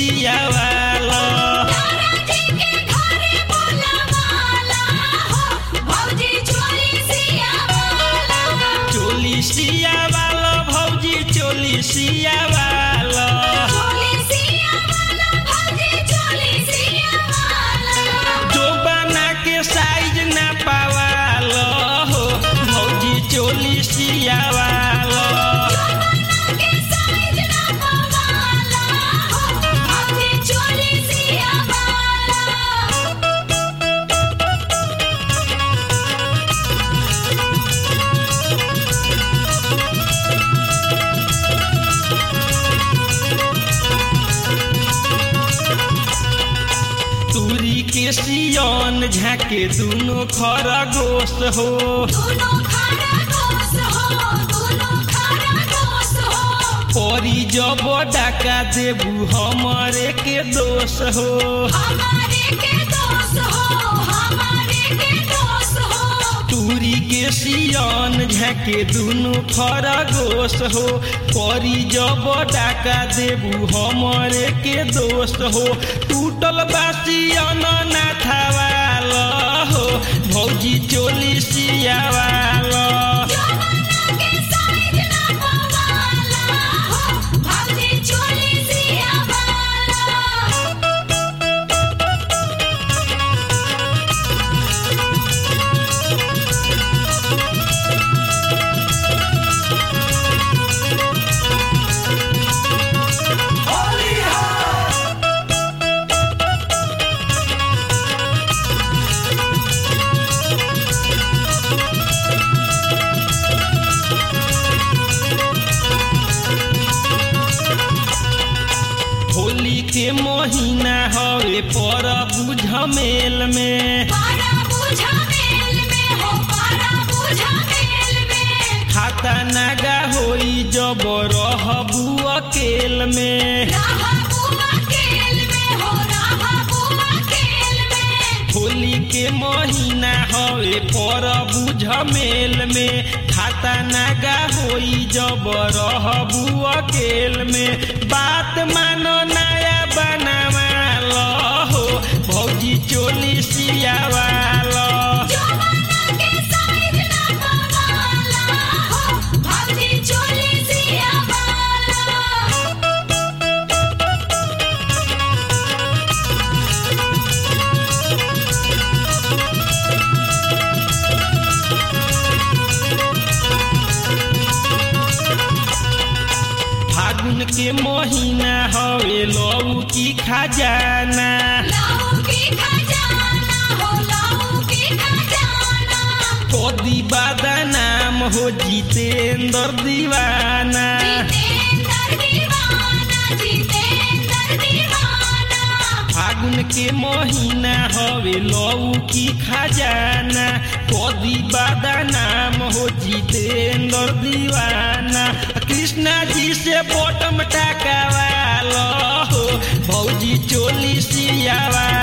सियावाल दादाजी के घरे बोलावाला हो भौजी चोली सियावाला चोली सियावाल भौजी चोली सियावाल चोली सियावाला भौजी चोली सियावाला जो बना के साइज ना पावाल हो भौजी चोली सियावाल के साइज ना पवाला हो भौजी चोली सियावाला तुरी के सियन झाके दुनो खरगोश हो दोनों खाना दोस्त हो दोनों खाना दोस्त हो परी जब डाका देबू हमरे के दोष हो हमारे के दोस्त हो हमारे के दोस्त हो तुरी के सियन झाके दुनो खरगोश हो परी जब डाका देबू हमरे के दोष हो टूटल बासियन ना थावाल हो भौजी चोली सियावाल के साइज ना पवाला हो भौजी चोली सियावाला होली के महीना हवे पर बुझमेल में पारा बुझा मेल में हो पारा बुझा मेल में खाता नागा होई जब रहबू अकेल में राहा बुआ केल में हो राहा बुआ केल में होली के महीना हवे पर बुझमेल में खाता नागा होई जब रहबू अकेल में बात मानो नया बनावाल हो भौजी चोली सियावाल के साइज ना पवाला हो भौजी चोली सियावाला फागुन के महीना हवे लऊ की खजाना लाऊ की खजाना हो लाऊ की खजाना कदी बादा नाम हो जितेंद्र दीवाना जितेंद्र दीवाना जितेंद्र दीवाना फागुन के महीना हवे लऊ की खजाना कदी बादा नाम हो जितेंद्र दीवाना कृष्णा जी से बॉटम टकावाल हो भौजी चोली सियावा